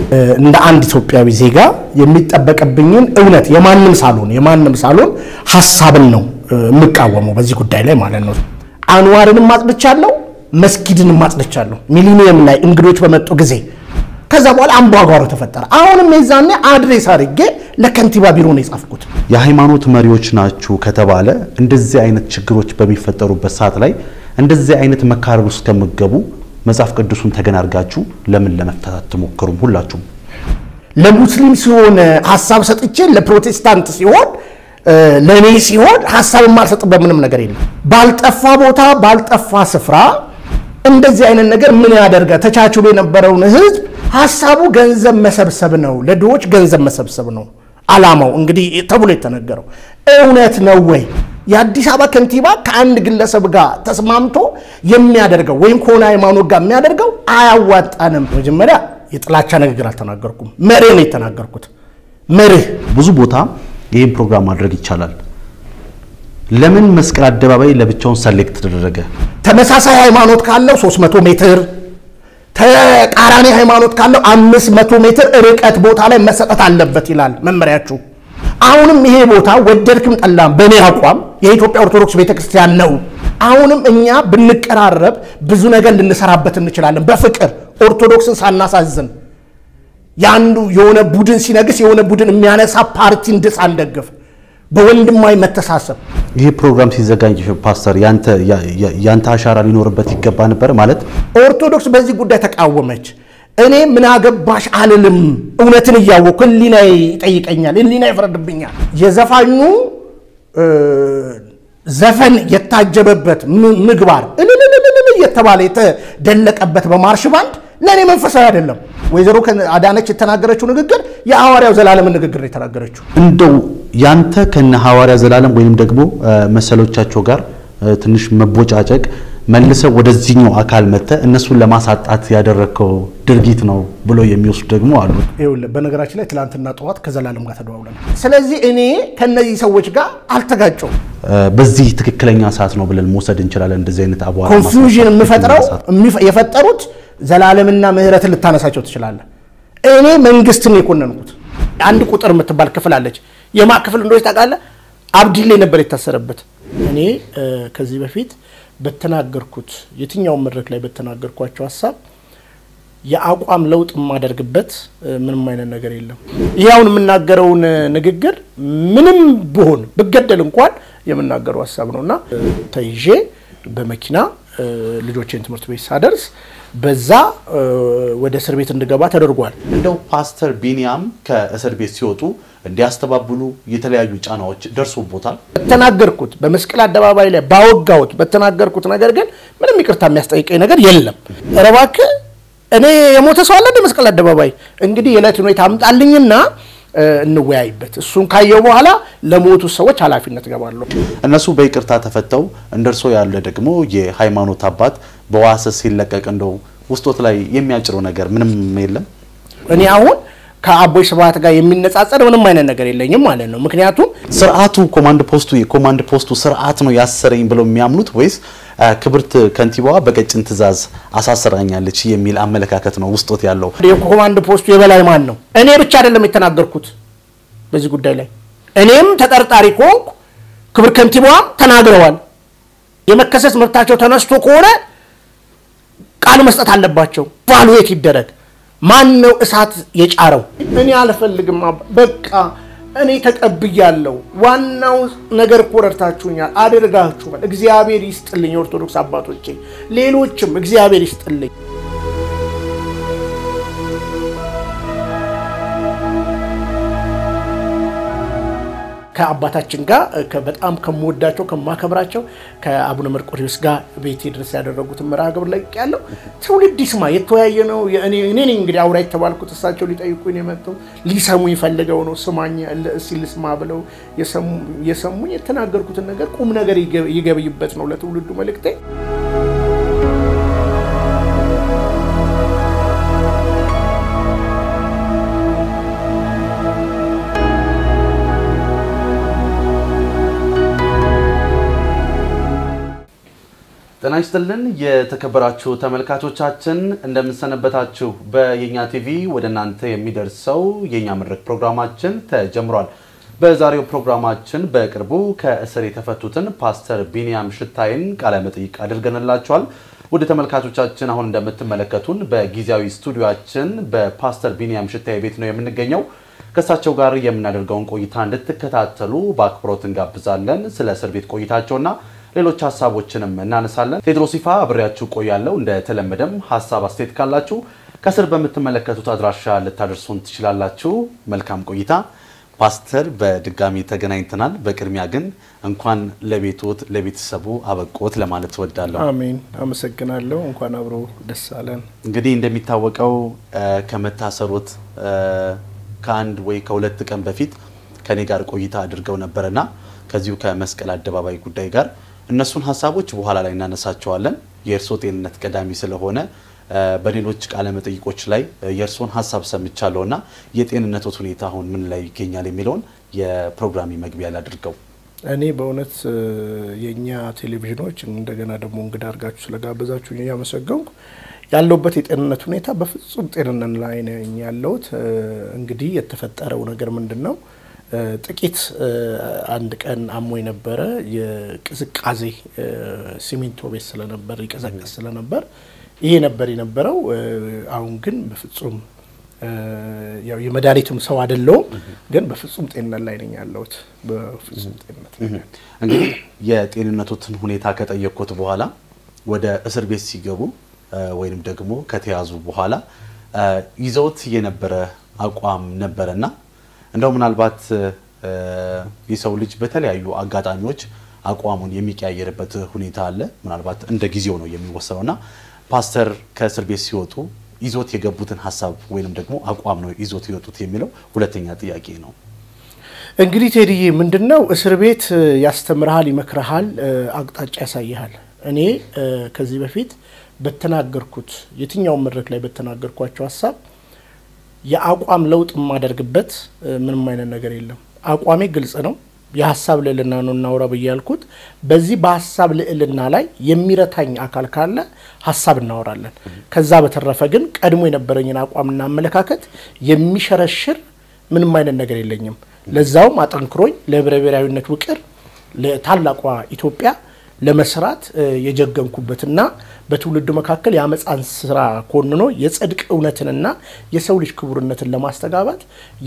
እንደ አንድ ኢትዮጵያዊ ዜጋ የሚጠበቅብኝን እውነት የማንም ሳልሆን የማንም ሳልሆን ሀሳብን ነው የምቃወመው በዚህ ጉዳይ ላይ ማለት ነው። አንዋርንም አጽድቻለሁ፣ መስጊድንም አጽድቻለሁ። ሚሊኒየም ላይ እንግዶች በመጡ ጊዜ ከዛ በኋላ አምባጓሮ ተፈጠረ። አሁንም የዛኔ አድሬስ አድርጌ ለከንቲባ ቢሮ ነው የጻፍኩት። የሃይማኖት መሪዎች ናችሁ ከተባለ እንደዚህ አይነት ችግሮች በሚፈጠሩበት ሰዓት ላይ እንደዚህ አይነት መካረር ውስጥ ከምገቡ መጽሐፍ ቅዱሱን ተገን አድርጋችሁ ለምን ለመፍታት አትሞክሩም? ሁላችሁም ለሙስሊም ሲሆን ሀሳብ ሰጥቼ ለፕሮቴስታንት ሲሆን ለእኔ ሲሆን ሀሳብ የማልሰጥበት ምንም ነገር የለም። ባልጠፋ ቦታ ባልጠፋ ስፍራ እንደዚህ አይነት ነገር ምን ያደርጋል? ተቻችሎ የነበረውን ህዝብ ሀሳቡ ገንዘብ መሰብሰብ ነው፣ ለድሆች ገንዘብ መሰብሰብ ነው አላማው እንግዲህ ተብሎ የተነገረው እውነት ነው ወይ? የአዲስ አበባ ከንቲባ ከአንድ ግለሰብ ጋር ተስማምቶ የሚያደርገው ወይም ከሆነ ሃይማኖት ጋር የሚያደርገው አያዋጣንም። መጀመሪያ የጥላቻ ንግግር አልተናገርኩም፣ መርህ ነው የተናገርኩት። መርህ ብዙ ቦታ ይህን ፕሮግራም ማድረግ ይቻላል። ለምን መስቀል አደባባይ ለብቻውን ሰሌክት ተደረገ? ተመሳሳይ ሃይማኖት ካለው 300 ሜትር ተቃራኒ ሃይማኖት ካለው 500 ሜትር ርቀት ቦታ ላይ መሰጠት አለበት ይላል መመሪያችሁ። አሁንም ይሄ ቦታ ወደድክም ጠላም በእኔ አቋም የኢትዮጵያ ኦርቶዶክስ ቤተክርስቲያን ነው። አሁንም እኛ ብንቀራረብ ብዙ ነገር ልንሰራበት እንችላለን። በፍቅር ኦርቶዶክስን ሳናሳዝን የአንዱ የሆነ ቡድን ሲነግስ የሆነ ቡድን የሚያነሳ ፓርቲ እንድስ አንደግፍ በወንድማዊ መተሳሰብ ይህ ፕሮግራም ሲዘጋጅ ፓስተር ያንተ አሻራ ሊኖርበት ይገባ ነበር ማለት ኦርቶዶክስ በዚህ ጉዳይ ተቃወመች። እኔ ምን አገባሽ አልልም። እውነትን እያወቅሁ ህሊና ይጠይቀኛል፣ ህሊና ይፈረድብኛል። የዘፋኙ ዘፈን የታጀበበት ምግባር እልልልልል እየተባለ የተደለቀበት በማርሽ ባንድ ለእኔ መንፈሳዊ አይደለም። ወይዘሮ አዳነች የተናገረችው ንግግር የሐዋርያው ዘላለምን ንግግር ነው የተናገረችው። እንደው ያንተ ከነ ሐዋርያ ዘላለም ወይም ደግሞ መሰሎቻቸው ጋር ትንሽ መቦጫጨቅ መልሰው ወደዚህኛው አካል መጥተ እነሱን ለማሳጣት ያደረግከው ድርጊት ነው ብሎ የሚወስዱ ደግሞ አሉ። ይኸውልህ በነገራችን ላይ ትናንትና ጠዋት ከዘላለም ጋር ተደዋውለናል። ስለዚህ እኔ ከነዚህ ሰዎች ጋር አልተጋጨውም። በዚህ ትክክለኛ ሰዓት ነው ብለን መውሰድ እንችላለን። እንደዚህ አይነት አቧራ ኮንፊውዥን የምፈጥረው የፈጠሩት ዘላለምና ምህረትን ልታነሳቸው ትችላለህ። እኔ መንግስትን የኮነንኩት አንድ ቁጥር የምትባል ክፍል አለች። የማ ክፍል እንደሆች ታውቃለህ? አብዲሌ ነበር የታሰረበት። እኔ ከዚህ በፊት በተናገርኩት የትኛውን መድረክ ላይ በተናገርኳቸው ሀሳብ የአቋም ለውጥ የማደርግበት ምንም አይነት ነገር የለም። ይህ አሁን የምናገረውን ንግግር ምንም ብሆን ብገደል እንኳን የምናገረው ሀሳብ ነው እና ተይዤ በመኪና ልጆቼን ትምህርት ቤት ሳደርስ በዛ ወደ እስር ቤት እንድገባ ተደርጓል። እንደው ፓስተር ቢኒያም ከእስር ቤት ሲወጡ እንዲያስተባብሉ የተለያዩ ጫናዎች ደርሶቦታል። በተናገርኩት በመስቀል አደባባይ ላይ ባወጋሁት በተናገርኩት ነገር ግን ምንም ይቅርታ የሚያስጠይቀኝ ነገር የለም። ኧረ እባክህ እኔ የሞተ ሰው አለ መስቀል አደባባይ እንግዲህ የዕለት ሁኔታ አምጣልኝና እንወያይበት። እሱን ካየው በኋላ ለሞቱ ሰዎች ኃላፊነት ገባለሁ። እነሱ በይቅርታ ተፈተው እንደርሶ ያለ ደግሞ የሃይማኖት አባት በዋስ ሲለቀቅ እንደው ውስጦት ላይ የሚያጭረው ነገር ምንም የለም። እኔ አሁን ከአቦይ ስብሐት ጋር የሚነጻጸር ምንም አይነት ነገር የለኝም ማለት ነው። ምክንያቱም ስርዓቱ ኮማንድ ፖስቱ የኮማንድ ፖስቱ ስርዓት ነው ያሰረኝ ብለው የሚያምኑት ወይስ ክብርት ከንቲባዋ በቀጭን ትዕዛዝ አሳስራኛለች የሚል አመለካከት ነው ውስጦት ያለው? የኮማንድ ፖስቱ የበላይ ማን ነው? እኔ ብቻ አይደለም የተናገርኩት በዚህ ጉዳይ ላይ እኔም ተጠርጣሪ ከሆንኩ ክብር ከንቲባዋም ተናግረዋል። የመከሰስ መብታቸው ተነስቶ ከሆነ ቃል መስጠት አለባቸው። ቫሉዌት ይደረግ። ማን ነው እሳት የጫረው? እኔ አልፈልግም። በቃ እኔ ተቀብያለሁ። ዋናው ነገር እኮ ረድታችሁኛል፣ አድርጋችኋል። እግዚአብሔር ይስጥልኝ። የኦርቶዶክስ አባቶቼ፣ ሌሎችም እግዚአብሔር ይስጥልኝ። ከአባታችን ጋር በጣም ከምወዳቸው ከማከብራቸው ከአቡነ መርቆሪዎስ ጋር ቤቴ ድረስ ያደረጉትን መርሃ ግብር ላይ ያለው ትውልድ ይስማ። የተወያየ ነው። እኔ ነኝ እንግዲህ አውራ የተባልኩት እሳቸው ሊጠይቁኝ የመጡ ሊሰሙኝ ፈልገው ነው። ስማኝ እስኪ ልስማ ብለው የሰሙኝ የተናገርኩትን ነገር ቁም ነገር ይገብይበት ነው ለትውልዱ መልእክቴ። ጤና ጤና ይስጥልን የተከበራችሁ ተመልካቾቻችን እንደምንሰነበታችሁ። በየኛ ቲቪ ወደ እናንተ የሚደርሰው የኛ መድረክ ፕሮግራማችን ተጀምሯል። በዛሬው ፕሮግራማችን በቅርቡ ከእስር የተፈቱትን ፓስተር ቢንያም ሽታይን ቃለ መጠይቅ አድርገንላቸዋል። ወደ ተመልካቾቻችን አሁን እንደምትመለከቱን በጊዜያዊ ስቱዲዮአችን በፓስተር ቢንያም ሽታይ ቤት ነው የምንገኘው። ከእሳቸው ጋር የምናደርገውን ቆይታ እንድትከታተሉ በአክብሮት እንጋብዛለን። ስለ እስር ቤት ቆይታቸውና ሌሎች ሀሳቦችንም እናነሳለን። ቴድሮስ ይፋ አብሬያችሁ ቆያለሁ። እንደተለመደም ሀሳብ አስተያየት ካላችሁ ከስር በምትመለከቱት አድራሻ ልታደርሱን ትችላላችሁ። መልካም ቆይታ። ፓስተር በድጋሚ ተገናኝተናል። በቅድሚያ ግን እንኳን ለቤቶት ለቤተሰቡ አበቆት ለማለት እወዳለሁ። አሜን። አመሰግናለሁ። እንኳን አብሮ ደስ አለን። እንግዲህ እንደሚታወቀው ከመታሰሩት ከአንድ ወይ ከሁለት ቀን በፊት ከኔ ጋር ቆይታ አድርገው ነበረና ከዚሁ ከመስቀል አደባባይ ጉዳይ ጋር እነሱን ሀሳቦች በኋላ ላይ እናነሳቸዋለን። የእርስዎ ጤንነት ቀዳሚ ስለሆነ በሌሎች ቃለ መጠይቆች ላይ የእርስዎን ሀሳብ ሰምቻለሁ እና የጤንነቶት ሁኔታ አሁን ምን ላይ ይገኛል የሚለውን የፕሮግራሚ መግቢያ ላይ አድርገው እኔ በእውነት የእኛ ቴሌቪዥኖች እንደገና ደግሞ እንግዳ አድርጋችሁ ስለጋበዛችሁ እያመሰገንኩ ያለውበት የጤንነት ሁኔታ በፍጹም ጤንነት ላይ ነኝ ያለሁት። እንግዲህ የተፈጠረው ነገር ምንድን ነው? ጥቂት አንድ ቀን አሞ የነበረ የቅዝቃዜ ሲሚንቶ ቤት ስለነበር ይቀዘቀዝ ስለነበር ይሄ ነበር የነበረው። አሁን ግን በፍጹም ያው የመድኃኒቱም ሰው አይደለውም፣ ግን በፍጹም ጤንነት ላይ ነኝ ያለሁት። በፍጹም ጤንነት እንግዲህ የጤንነቶትን ሁኔታ ከጠየቅኩት በኋላ ወደ እስር ቤት ሲገቡ ወይም ደግሞ ከተያዙ በኋላ ይዘውት የነበረ አቋም ነበረና እንደው ምናልባት የሰው ልጅ በተለያዩ አጋጣሚዎች አቋሙን የሚቀያየርበት ሁኔታ አለ። ምናልባት እንደ ጊዜው ነው የሚወሰነው እና ፓስተር ከእስር ቤት ሲወጡ ይዞት የገቡትን ሀሳብ ወይንም ደግሞ አቋም ነው ይዞት የወጡት የሚለው ሁለተኛ ጥያቄ ነው። እንግዲህ ቴዲዬ ምንድን ነው እስር ቤት ያስተምርሃል፣ ይመክርሃል፣ አቅጣጫ ያሳይሃል። እኔ ከዚህ በፊት በተናገርኩት የትኛውን መድረክ ላይ በተናገርኳቸው ሀሳብ የአቋም ለውጥ የማደርግበት ምንም አይነት ነገር የለም። አቋሜ ግልጽ ነው። የሀሳብ ልዕልና ነው እናውራ ብዬ ያልኩት። በዚህ በሀሳብ ልዕልና ላይ የሚረታኝ አካል ካለ ሀሳብ እናወራለን። ከዛ በተረፈ ግን ቀድሞ የነበረኝን አቋምና አመለካከት የሚሸረሽር ምንም አይነት ነገር የለኝም። ለዛውም አጠንክሮኝ ለህብረ ብሔራዊነት ውቅር ለታላቋ ኢትዮጵያ ለመስራት የጀገንኩበትና በትውልዱ መካከል የአመፃን ስራ ኮንኖ የጽድቅ እውነትንና የሰው ልጅ ክቡርነትን ለማስተጋባት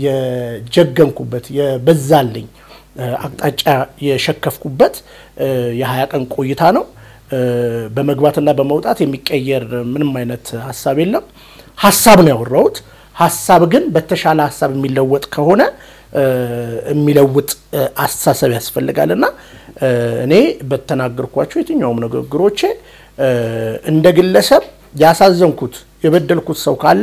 የጀገንኩበት የበዛልኝ አቅጣጫ የሸከፍኩበት የሀያ ቀን ቆይታ ነው። በመግባትና በመውጣት የሚቀየር ምንም አይነት ሀሳብ የለም። ሀሳብ ነው ያወራሁት። ሀሳብ ግን በተሻለ ሀሳብ የሚለወጥ ከሆነ የሚለውጥ አስተሳሰብ ያስፈልጋልና እኔ በተናገርኳቸው የትኛውም ንግግሮቼ እንደ ግለሰብ ያሳዘንኩት የበደልኩት ሰው ካለ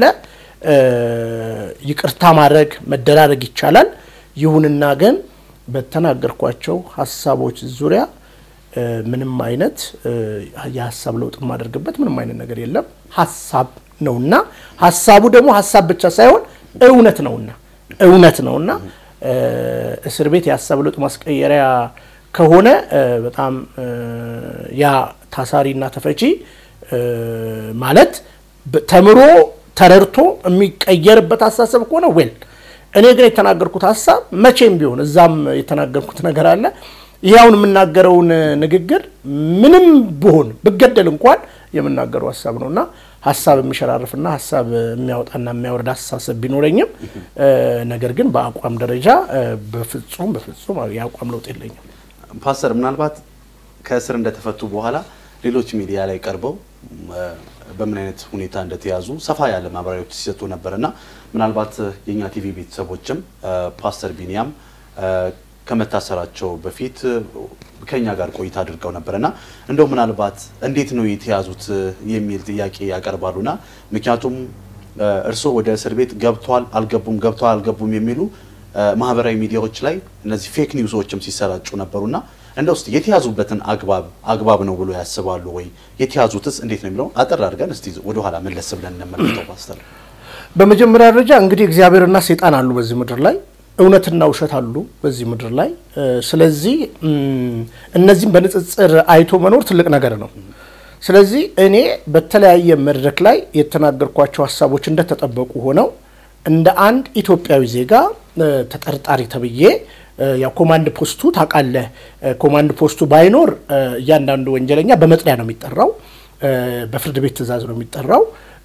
ይቅርታ ማድረግ መደራረግ ይቻላል። ይሁንና ግን በተናገርኳቸው ሀሳቦች ዙሪያ ምንም አይነት የሀሳብ ለውጥ የማደርግበት ምንም አይነት ነገር የለም። ሀሳብ ነውና ሀሳቡ ደግሞ ሀሳብ ብቻ ሳይሆን እውነት ነውና እውነት ነውና እስር ቤት የሀሳብ ለውጥ ማስቀየሪያ ከሆነ በጣም ያ ታሳሪና ተፈቺ ማለት ተምሮ ተረድቶ የሚቀየርበት አስተሳሰብ ከሆነ ዌል እኔ ግን የተናገርኩት ሀሳብ መቼም ቢሆን እዛም የተናገርኩት ነገር አለ። ይህ አሁን የምናገረውን ንግግር ምንም ብሆን ብገደል እንኳን የምናገረው ሀሳብ ነው እና ሀሳብ የሚሸራርፍና ሀሳብ የሚያወጣና የሚያወርድ አስተሳሰብ ቢኖረኝም ነገር ግን በአቋም ደረጃ በፍጹም በፍጹም የአቋም ለውጥ የለኝም። ፓስተር ምናልባት ከእስር እንደተፈቱ በኋላ ሌሎች ሚዲያ ላይ ቀርበው በምን አይነት ሁኔታ እንደተያዙ ሰፋ ያለ ማብራሪያዎች ሲሰጡ ነበር እና ምናልባት የእኛ ቲቪ ቤተሰቦችም ፓስተር ቢንያም ከመታሰራቸው በፊት ከኛ ጋር ቆይታ አድርገው ነበርና እንደው ምናልባት እንዴት ነው የተያዙት የሚል ጥያቄ ያቀርባሉና ምክንያቱም እርስዎ ወደ እስር ቤት ገብቷል አልገቡም ገብቷል አልገቡም የሚሉ ማህበራዊ ሚዲያዎች ላይ እነዚህ ፌክ ኒውሶችም ሲሰራጩ ነበሩና እንደ ውስጥ የተያዙበትን አግባብ አግባብ ነው ብሎ ያስባሉ ወይ? የተያዙትስ እንዴት ነው የሚለውን አጠር አድርገን እስቲ ወደኋላ መለስ ብለን እንመለከተው። ፓስተር፣ በመጀመሪያ ደረጃ እንግዲህ እግዚአብሔርና ሰይጣን አሉ በዚህ ምድር ላይ እውነትና ውሸት አሉ በዚህ ምድር ላይ። ስለዚህ እነዚህም በንጽጽር አይቶ መኖር ትልቅ ነገር ነው። ስለዚህ እኔ በተለያየ መድረክ ላይ የተናገርኳቸው ሀሳቦች እንደተጠበቁ ሆነው እንደ አንድ ኢትዮጵያዊ ዜጋ ተጠርጣሪ ተብዬ ያው ኮማንድ ፖስቱ ታውቃለህ፣ ኮማንድ ፖስቱ ባይኖር እያንዳንዱ ወንጀለኛ በመጥሪያ ነው የሚጠራው፣ በፍርድ ቤት ትዕዛዝ ነው የሚጠራው።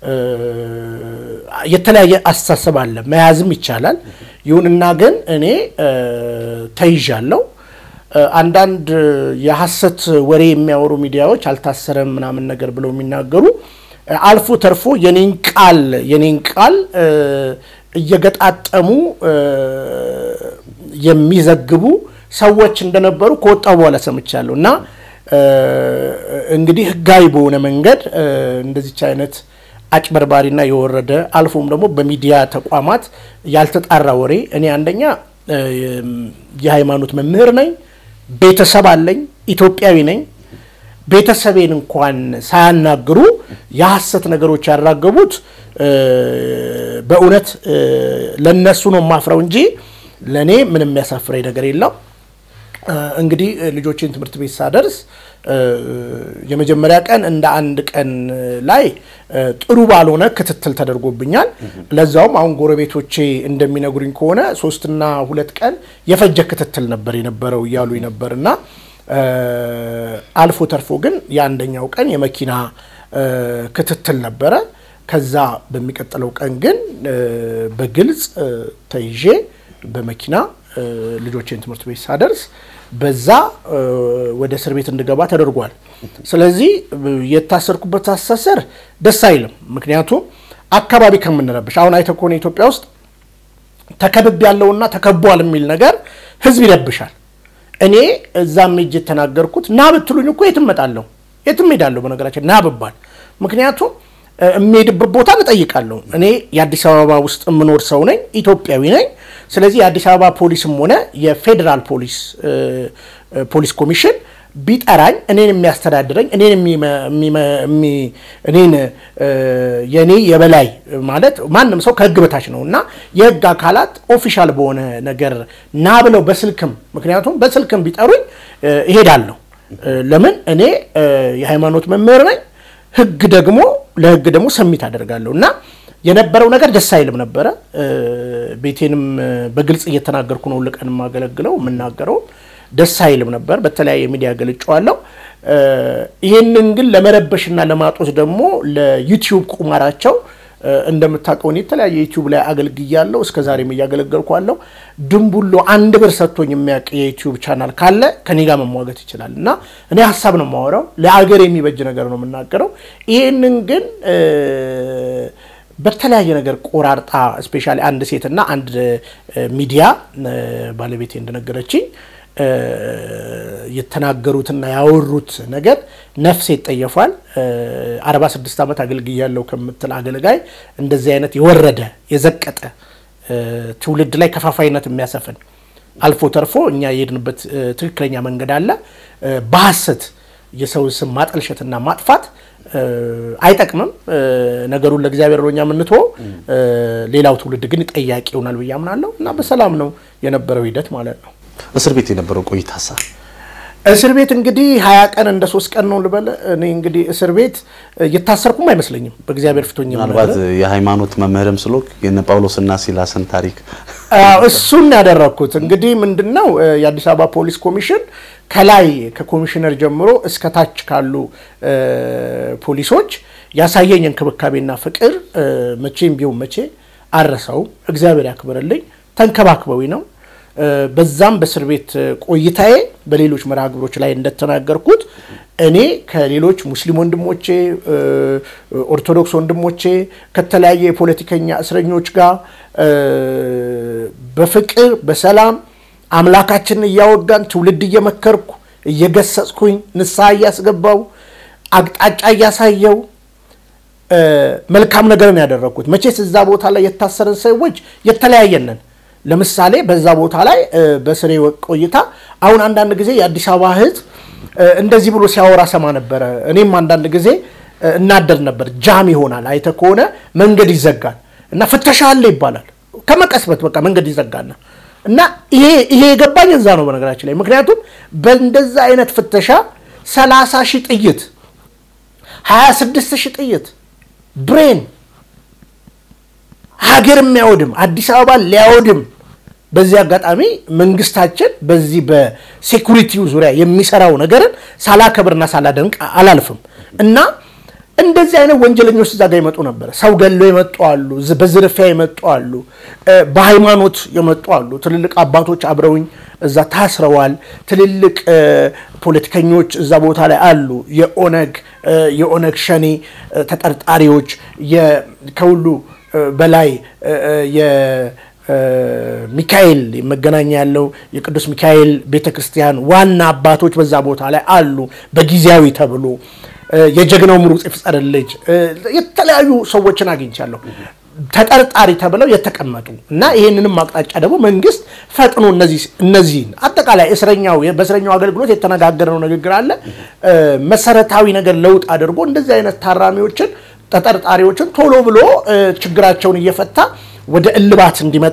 የተለያየ አስተሳሰብ አለ፣ መያዝም ይቻላል። ይሁንና ግን እኔ ተይዣለሁ። አንዳንድ የሐሰት ወሬ የሚያወሩ ሚዲያዎች አልታሰረም ምናምን ነገር ብለው የሚናገሩ አልፎ ተርፎ የኔን ቃል የኔን ቃል እየገጣጠሙ የሚዘግቡ ሰዎች እንደነበሩ ከወጣው በኋላ ሰምቻለሁ። እና እንግዲህ ሕጋዊ በሆነ መንገድ እንደዚች አይነት አጭበርባሪና የወረደ አልፎም ደግሞ በሚዲያ ተቋማት ያልተጣራ ወሬ እኔ አንደኛ የሃይማኖት መምህር ነኝ፣ ቤተሰብ አለኝ፣ ኢትዮጵያዊ ነኝ። ቤተሰቤን እንኳን ሳያናግሩ የሐሰት ነገሮች ያራገቡት በእውነት ለነሱ ነው ማፍረው እንጂ ለእኔ ምንም የሚያሳፍረኝ ነገር የለው። እንግዲህ ልጆችን ትምህርት ቤት ሳደርስ የመጀመሪያ ቀን እንደ አንድ ቀን ላይ ጥሩ ባልሆነ ክትትል ተደርጎብኛል። ለዛውም አሁን ጎረቤቶቼ እንደሚነግሩኝ ከሆነ ሶስትና ሁለት ቀን የፈጀ ክትትል ነበር የነበረው እያሉኝ ነበር እና አልፎ ተርፎ ግን የአንደኛው ቀን የመኪና ክትትል ነበረ። ከዛ በሚቀጥለው ቀን ግን በግልጽ ተይዤ በመኪና ልጆችን ትምህርት ቤት ሳደርስ በዛ ወደ እስር ቤት እንድገባ ተደርጓል። ስለዚህ የታሰርኩበት አስተሳሰር ደስ አይልም። ምክንያቱም አካባቢ ከምንረብሽ አሁን አይተህ ከሆነ ኢትዮጵያ ውስጥ ተከብብ ያለውና ተከቧል የሚል ነገር ህዝብ ይረብሻል። እኔ እዛም ሄጄ የተናገርኩት ና ብትሉኝ እኮ የትም እመጣለሁ፣ የትም ሄዳለሁ። በነገራችን ና ብባል ምክንያቱም የሚሄድበት ቦታ እጠይቃለሁ። እኔ የአዲስ አበባ ውስጥ የምኖር ሰው ነኝ፣ ኢትዮጵያዊ ነኝ። ስለዚህ የአዲስ አበባ ፖሊስም ሆነ የፌዴራል ፖሊስ ፖሊስ ኮሚሽን ቢጠራኝ እኔን የሚያስተዳድረኝ እኔን እኔን የእኔ የበላይ ማለት ማንም ሰው ከህግ በታች ነው እና የህግ አካላት ኦፊሻል በሆነ ነገር ና ብለው በስልክም ምክንያቱም በስልክም ቢጠሩኝ እሄዳለሁ። ለምን እኔ የሃይማኖት መምህር ነኝ። ህግ ደግሞ ለህግ ደግሞ ሰሚት አደርጋለሁ እና የነበረው ነገር ደስ አይልም ነበረ። ቤቴንም በግልጽ እየተናገርኩ ነው ልቀን የማገለግለው የምናገረው ደስ አይልም ነበር። በተለያየ ሚዲያ ገልጨዋለሁ። ይህንን ግን ለመረበሽና ለማጦስ ደግሞ ለዩቲዩብ ቁማራቸው እንደምታውቀው የተለያየ ዩቲዩብ ላይ አገልግያለሁ። እስከ ዛሬም እያገለገልኳለሁ። ድንቡሎ አንድ ብር ሰጥቶኝ የሚያውቅ የዩቲዩብ ቻናል ካለ ከኔ ጋር መሟገት ይችላል እና እኔ ሀሳብ ነው የማወራው፣ ለአገር የሚበጅ ነገር ነው የምናገረው። ይህንን ግን በተለያየ ነገር ቆራርጣ ስፔሻሊ አንድ ሴትና አንድ ሚዲያ ባለቤቴ እንደነገረችኝ የተናገሩትና ያወሩት ነገር ነፍሴ ይጠየፏል። አርባ ስድስት ዓመት አገልግያለሁ ከምትል አገልጋይ እንደዚህ አይነት የወረደ የዘቀጠ ትውልድ ላይ ከፋፋይነት የሚያሰፍን አልፎ ተርፎ እኛ የሄድንበት ትክክለኛ መንገድ አለ። በሐሰት የሰው ስም ማጠልሸትና ማጥፋት አይጠቅምም። ነገሩን ለእግዚአብሔር ነው እኛ የምንትወው። ሌላው ትውልድ ግን ጠያቂ ይሆናል ብዬ አምናለሁ እና በሰላም ነው የነበረው ሂደት ማለት ነው። እስር ቤት የነበረው ቆይታ ሳ እስር ቤት እንግዲህ ሀያ ቀን እንደ ሶስት ቀን ነው ልበል። እኔ እንግዲህ እስር ቤት እየታሰርኩም አይመስለኝም በእግዚአብሔር ፊቶኝ ምናልባት የሃይማኖት መምህርም ስሎክ የነ ጳውሎስና ሲላስን ታሪክ እሱን ያደረግኩት እንግዲህ ምንድን ነው የአዲስ አበባ ፖሊስ ኮሚሽን ከላይ ከኮሚሽነር ጀምሮ እስከ ታች ካሉ ፖሊሶች ያሳየኝ እንክብካቤና ፍቅር መቼም ቢሆን መቼ አረሰው። እግዚአብሔር ያክብርልኝ። ተንከባክበዊ ነው። በዛም በእስር ቤት ቆይታዬ በሌሎች መርሃ ግብሮች ላይ እንደተናገርኩት እኔ ከሌሎች ሙስሊም ወንድሞቼ፣ ኦርቶዶክስ ወንድሞቼ ከተለያየ የፖለቲከኛ እስረኞች ጋር በፍቅር በሰላም አምላካችንን እያወጋን ትውልድ እየመከርኩ እየገሰጽኩኝ ንስሐ እያስገባው አቅጣጫ እያሳየው መልካም ነገርን ያደረግኩት። መቼስ እዛ ቦታ ላይ የታሰረን ሰዎች የተለያየንን ለምሳሌ በዛ ቦታ ላይ በስሬ ቆይታ አሁን አንዳንድ ጊዜ የአዲስ አበባ ሕዝብ እንደዚህ ብሎ ሲያወራ ሰማ ነበረ። እኔም አንዳንድ ጊዜ እናደድ ነበር። ጃም ይሆናል። አይተ ከሆነ መንገድ ይዘጋል እና ፍተሻ አለ ይባላል። ከመቀስበት በቃ መንገድ ይዘጋና እና ይሄ ይሄ የገባኝ እዛ ነው በነገራችን ላይ ምክንያቱም በእንደዛ አይነት ፍተሻ ሰላሳ ሺህ ጥይት 26 ሺህ ጥይት ብሬን ሀገር የሚያወድም አዲስ አበባ ሊያወድም በዚህ አጋጣሚ መንግስታችን በዚህ በሴኩሪቲው ዙሪያ የሚሰራው ነገርን ሳላከብርና ሳላደንቅ አላልፍም እና እንደዚህ አይነት ወንጀለኞች እዛ ጋር ይመጡ ነበረ። ሰው ገሎ የመጡ አሉ፣ በዝርፊያ የመጡ አሉ፣ በሃይማኖት የመጡ አሉ። ትልልቅ አባቶች አብረውኝ እዛ ታስረዋል። ትልልቅ ፖለቲከኞች እዛ ቦታ ላይ አሉ። የኦነግ የኦነግ ሸኔ ተጠርጣሪዎች ከሁሉ በላይ ሚካኤል መገናኛ ያለው የቅዱስ ሚካኤል ቤተክርስቲያን ዋና አባቶች በዛ ቦታ ላይ አሉ። በጊዜያዊ ተብሎ የጀግናው ምሩጽ ይፍጠር ልጅ የተለያዩ ሰዎችን አግኝቻለሁ ተጠርጣሪ ተብለው የተቀመጡ እና ይህንንም አቅጣጫ ደግሞ መንግስት ፈጥኖ እነዚህን አጠቃላይ እስረኛው በእስረኛው አገልግሎት የተነጋገረው ንግግር አለ መሰረታዊ ነገር ለውጥ አድርጎ እንደዚህ አይነት ታራሚዎችን ተጠርጣሪዎችን ቶሎ ብሎ ችግራቸውን እየፈታ ወደ እልባት እንዲመጣ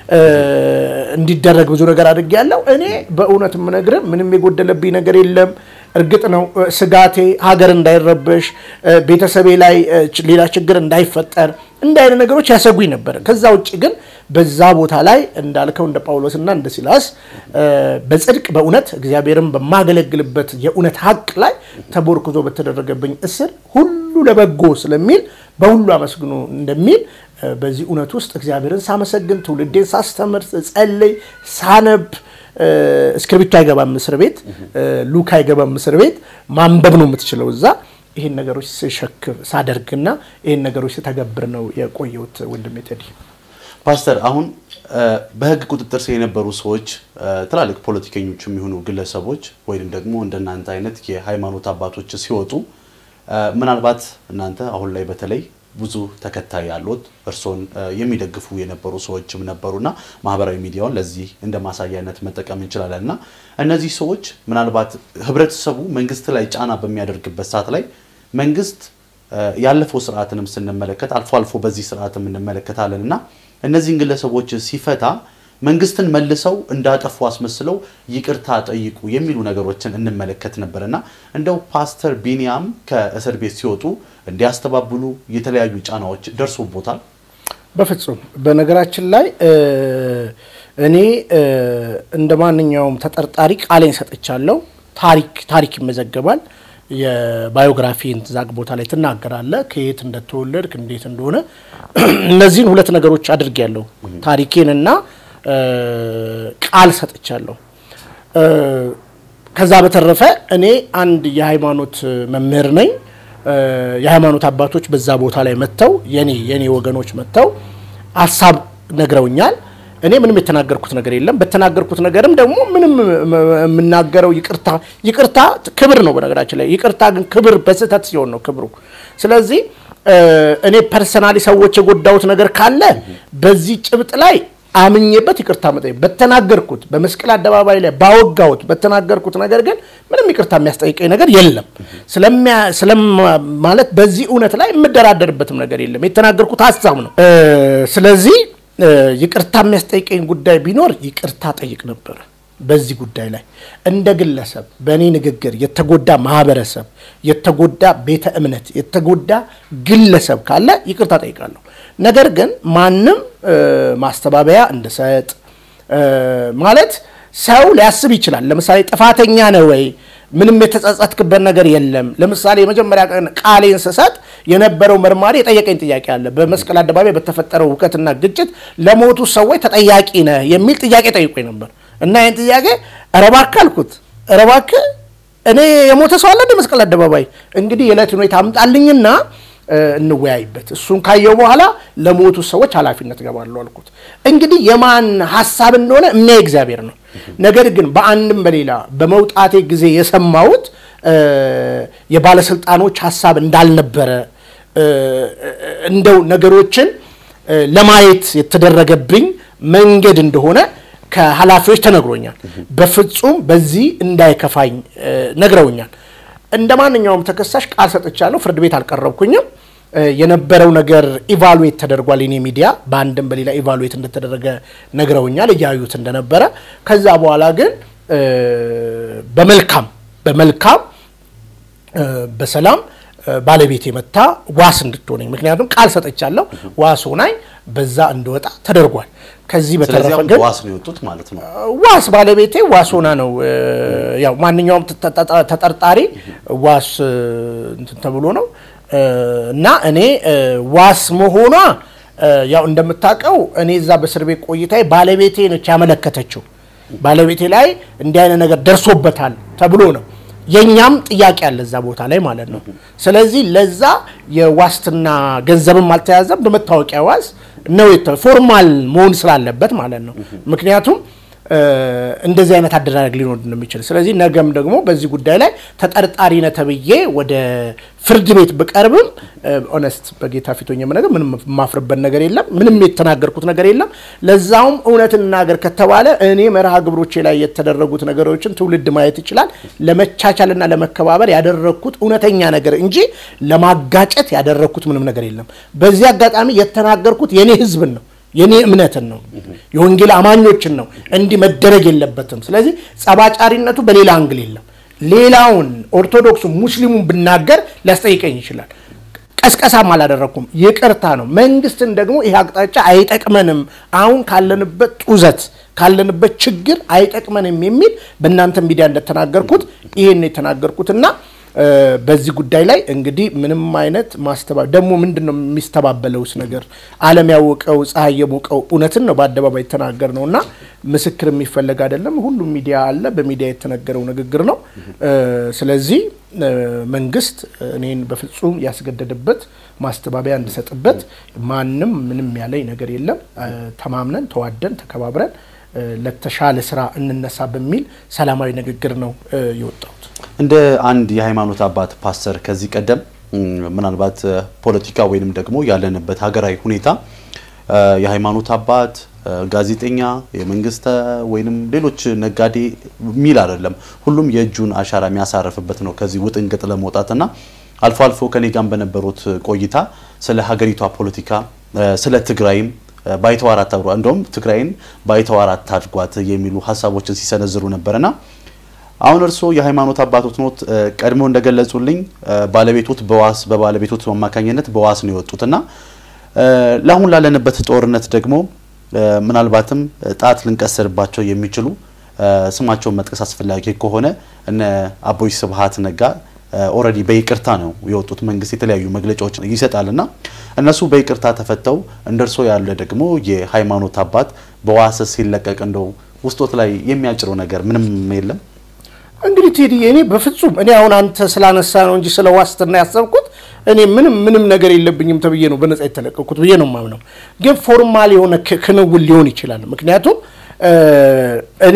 እንዲደረግ ብዙ ነገር አድርጌያለሁ። እኔ በእውነት የምነግርህ ምንም የጎደለብኝ ነገር የለም። እርግጥ ነው ስጋቴ ሀገር እንዳይረበሽ፣ ቤተሰቤ ላይ ሌላ ችግር እንዳይፈጠር እንደ አይነት ነገሮች ያሰጉኝ ነበር። ከዛ ውጭ ግን በዛ ቦታ ላይ እንዳልከው እንደ ጳውሎስና እንደ ሲላስ በጽድቅ በእውነት እግዚአብሔርን በማገለግልበት የእውነት ሀቅ ላይ ተቦርክዞ በተደረገብኝ እስር ሁሉ ለበጎ ስለሚል በሁሉ አመስግኑ እንደሚል በዚህ እውነት ውስጥ እግዚአብሔርን ሳመሰግን ትውልዴን ሳስተምር ጸልይ ሳነብ እስክርቢቶ አይገባም እስር ቤት ሉክ አይገባም እስር ቤት ማንበብ ነው የምትችለው እዛ ይህን ነገሮች ስሸክም ሳደርግና ይህን ነገሮች ስተገብር ነው የቆየሁት ወንድሜ ቴዲ ፓስተር አሁን በህግ ቁጥጥር ስር የነበሩ ሰዎች ትላልቅ ፖለቲከኞች የሚሆኑ ግለሰቦች ወይም ደግሞ እንደናንተ አይነት የሃይማኖት አባቶች ሲወጡ ምናልባት እናንተ አሁን ላይ በተለይ ብዙ ተከታይ ያሉት እርስዎን የሚደግፉ የነበሩ ሰዎችም ነበሩና ማህበራዊ ሚዲያውን ለዚህ እንደ ማሳያነት መጠቀም እንችላለን እና እነዚህ ሰዎች ምናልባት ህብረተሰቡ መንግስት ላይ ጫና በሚያደርግበት ሰዓት ላይ መንግስት ያለፈው ስርዓትንም ስንመለከት አልፎ አልፎ በዚህ ስርዓትም እንመለከታለን እና እነዚህን ግለሰቦች ሲፈታ መንግስትን መልሰው እንዳጠፉ አስመስለው ይቅርታ ጠይቁ የሚሉ ነገሮችን እንመለከት ነበር እና እንደው ፓስተር ቢኒያም ከእስር ቤት ሲወጡ እንዲያስተባብሉ የተለያዩ ጫናዎች ደርሶቦታል? በፍጹም በነገራችን ላይ እኔ እንደ ማንኛውም ተጠርጣሪ ቃሌን ሰጥቻለሁ። ታሪክ ታሪክ ይመዘገባል። የባዮግራፊን ዛግ ቦታ ላይ ትናገራለህ፣ ከየት እንደተወለድክ እንዴት እንደሆነ እነዚህን ሁለት ነገሮች አድርጌያለሁ። ታሪኬንና ቃል ሰጥቻለሁ። ከዛ በተረፈ እኔ አንድ የሃይማኖት መምህር ነኝ። የሃይማኖት አባቶች በዛ ቦታ ላይ መጥተው የኔ የኔ ወገኖች መጥተው ሀሳብ ነግረውኛል። እኔ ምንም የተናገርኩት ነገር የለም። በተናገርኩት ነገርም ደግሞ ምንም የምናገረው ይቅርታ ይቅርታ ክብር ነው። በነገራችን ላይ ይቅርታ ግን ክብር በስህተት ሲሆን ነው ክብሩ። ስለዚህ እኔ ፐርሰናሊ ሰዎች የጎዳሁት ነገር ካለ በዚህ ጭብጥ ላይ አምኜበት ይቅርታ መጠየቅ በተናገርኩት በመስቀል አደባባይ ላይ ባወጋሁት በተናገርኩት ነገር ግን ምንም ይቅርታ የሚያስጠይቀኝ ነገር የለም። ማለት በዚህ እውነት ላይ የምደራደርበትም ነገር የለም። የተናገርኩት ሀሳብ ነው። ስለዚህ ይቅርታ የሚያስጠይቀኝ ጉዳይ ቢኖር ይቅርታ ጠይቅ ነበር። በዚህ ጉዳይ ላይ እንደ ግለሰብ በእኔ ንግግር የተጎዳ ማህበረሰብ፣ የተጎዳ ቤተ እምነት፣ የተጎዳ ግለሰብ ካለ ይቅርታ ጠይቃለሁ። ነገር ግን ማንም ማስተባበያ እንድሰጥ ማለት ሰው ሊያስብ ይችላል። ለምሳሌ ጥፋተኛ ነህ ወይ? ምንም የተጸጸትክበት ነገር የለም። ለምሳሌ የመጀመሪያ ቀን ቃሌን ስሰጥ የነበረው መርማሪ የጠየቀኝ ጥያቄ አለ። በመስቀል አደባባይ በተፈጠረው ሁከትና ግጭት ለሞቱ ሰዎች ተጠያቂ ነህ የሚል ጥያቄ ጠይቆኝ ነበር እና ይህን ጥያቄ ኧረ እባክህ አልኩት። ኧረ እባክህ እኔ የሞተ ሰው አለ እንደ መስቀል አደባባይ እንግዲህ የዕለት ሁኔታ አምጣልኝና እንወያይበት። እሱን ካየው በኋላ ለሞቱ ሰዎች ኃላፊነት ገባለሁ አልኩት። እንግዲህ የማን ሀሳብ እንደሆነ የሚያይ እግዚአብሔር ነው። ነገር ግን በአንድም በሌላ በመውጣቴ ጊዜ የሰማሁት የባለስልጣኖች ሀሳብ እንዳልነበረ እንደው ነገሮችን ለማየት የተደረገብኝ መንገድ እንደሆነ ከኃላፊዎች ተነግሮኛል። በፍጹም በዚህ እንዳይከፋኝ ነግረውኛል። እንደ ማንኛውም ተከሳሽ ቃል ሰጥቻለሁ። ፍርድ ቤት አልቀረብኩኝም። የነበረው ነገር ኢቫሉዌት ተደርጓል። የኔ ሚዲያ በአንድም በሌላ ኢቫሉዌት እንደተደረገ ነግረውኛል፣ እያዩት እንደነበረ። ከዛ በኋላ ግን በመልካም በመልካም በሰላም ባለቤቴ መታ ዋስ እንድትሆነኝ ምክንያቱም ቃል ሰጠቻለሁ ዋስ ሆናኝ በዛ እንድወጣ ተደርጓል። ከዚህ ስለዚህ በተረፈ አሁን ግን በዋስ ነው የወጡት ማለት ነው። ዋስ ባለቤቴ ዋስ ሆና ነው እ፣ ያው ማንኛውም ተጠ- ተጠርጣሪ ዋስ እ፣ እንትን ተብሎ ነው እ፣ እና እኔ እ፣ ዋስ መሆኗ እ፣ ያው እንደምታውቀው እኔ እዛ በእስር ቤት ቆይታዬ ባለቤቴ ነች ያመለከተችው። ባለቤቴ ላይ እንዲህ አይነት ነገር ደርሶበታል ተብሎ ነው የእኛም ጥያቄ አለ እዛ ቦታ ላይ ማለት ነው። ስለዚህ ለዛ የዋስትና ገንዘብም አልተያዘም። በመታወቂያ ዋስ ነው የተ- ፎርማል መሆን ስላለበት ማለት ነው። ምክንያቱም እ፣ እንደዚህ አይነት አደራረግ ሊኖር እንደሚችል ስለዚህ ነገም ደግሞ በዚህ ጉዳይ ላይ ተጠርጣሪ ነህ ተብዬ ወደ ፍርድ ቤት ብቀርብም ኦነስት በጌታ ፊት ሆኜ የምነግርህ ምንም የማፍርበት ነገር የለም። ምንም የተናገርኩት ነገር የለም። ለዛውም እውነት እናገር ከተባለ እኔ መርሃ ግብሮቼ ላይ የተደረጉት ነገሮችን ትውልድ ማየት ይችላል። ለመቻቻልና ለመከባበር ያደረግኩት እውነተኛ ነገር እንጂ ለማጋጨት ያደረግኩት ምንም ነገር የለም። በዚህ አጋጣሚ የተናገርኩት የኔ ህዝብን ነው የኔ እምነትን ነው የወንጌል አማኞችን ነው። እንዲህ መደረግ የለበትም። ስለዚህ ጸባጫሪነቱ በሌላ አንግል የለም። ሌላውን ኦርቶዶክሱ ሙስሊሙን ብናገር ሊያስጠይቀኝ ይችላል። ቀስቀሳም አላደረግኩም፣ ይቅርታ ነው። መንግስትን ደግሞ ይህ አቅጣጫ አይጠቅመንም፣ አሁን ካለንበት ጡዘት ካለንበት ችግር አይጠቅመንም የሚል በእናንተ ሚዲያ እንደተናገርኩት ይህን የተናገርኩትና እ፣ በዚህ ጉዳይ ላይ እንግዲህ ምንም አይነት ማስተባ ደግሞ ምንድን ነው የሚስተባበለውስ ነገር ዓለም ያወቀው ፀሐይ የሞቀው እውነትን ነው በአደባባይ የተናገር ነው እና ምስክር የሚፈለግ አይደለም። ሁሉም ሚዲያ አለ፣ በሚዲያ የተነገረው ንግግር ነው። እ፣ ስለዚህ እ፣ መንግስት እኔን በፍጹም ያስገደደበት ማስተባበያ እንድሰጥበት ማንም ምንም ያለኝ ነገር የለም። እ፣ ተማምነን ተዋደን ተከባብረን እ፣ ለተሻለ ስራ እንነሳ በሚል ሰላማዊ ንግግር ነው እ፣ የወጣሁት። እንደ አንድ የሃይማኖት አባት ፓስተር ከዚህ ቀደም እም፣ ምናልባት እ፣ ፖለቲካ ወይንም ደግሞ ያለንበት ሀገራዊ ሁኔታ እ፣ የሃይማኖት አባት እ፣ ጋዜጠኛ፣ የመንግስት እ፣ ወይንም ሌሎች ነጋዴ የሚል አይደለም። ሁሉም የእጁን አሻራ የሚያሳርፍበት ነው ከዚህ ውጥንቅጥ ለመውጣትና አልፎ አልፎ ከኔ ጋር በነበሩት ቆይታ ስለ ሀገሪቷ ፖለቲካ እ፣ ስለ ትግራይም እ፣ ባይተዋር አታድርጓ እንደውም ትግራይን ባይተዋር አታድርጓት የሚሉ ሀሳቦችን ሲሰነዝሩ ነበርና አሁን እርስዎ የሃይማኖት አባቶት ኖት እ፣ ቀድሞ እንደገለጹልኝ እ፣ ባለቤቶት በዋስ በባለቤቶት አማካኝነት በዋስ ነው የወጡትና እ፣ ለአሁን ላለንበት ጦርነት ደግሞ እ፣ ምናልባትም እ፣ ጣት ልንቀስርባቸው የሚችሉ እ፣ ስማቸውን መጥቀስ አስፈላጊ ከሆነ እነ አቦይ ስብሀት ነጋ ኦልሬዲ በይቅርታ ነው የወጡት። መንግስት የተለያዩ መግለጫዎች ይሰጣልና እነሱ በይቅርታ ተፈተው እንደ እርስዎ ያለ ደግሞ የሃይማኖት አባት በዋስ ሲለቀቅ እንደው ውስጦት ላይ የሚያጭረው ነገር ምንም የለም? እንግዲህ ቴዲ እኔ በፍጹም እኔ አሁን አንተ ስላነሳ ነው እንጂ ስለ ዋስትና ያሰብኩት እኔ ምንም ምንም ነገር የለብኝም ተብዬ ነው በነጻ የተለቀኩት ብዬ ነው የማምነው። ግን ፎርማል የሆነ ክ- ክንውን ሊሆን ይችላል። ምክንያቱም እ፣ እኔ